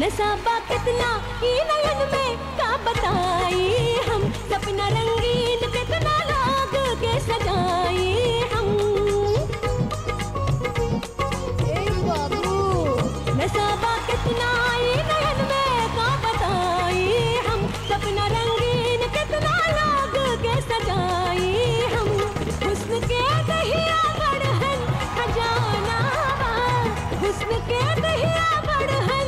नसाबा कितना ई नयन में का बताई हम सपना रंगीन कितना लाग के सजाई हम ए बाबू नसाबा कितना ई नयन में का बताई हम सपना रंगीन कितना लाग के सजाई हम हुस्न के दहिया बढ़हन खजाना हुस्न के दहिया बढ़हन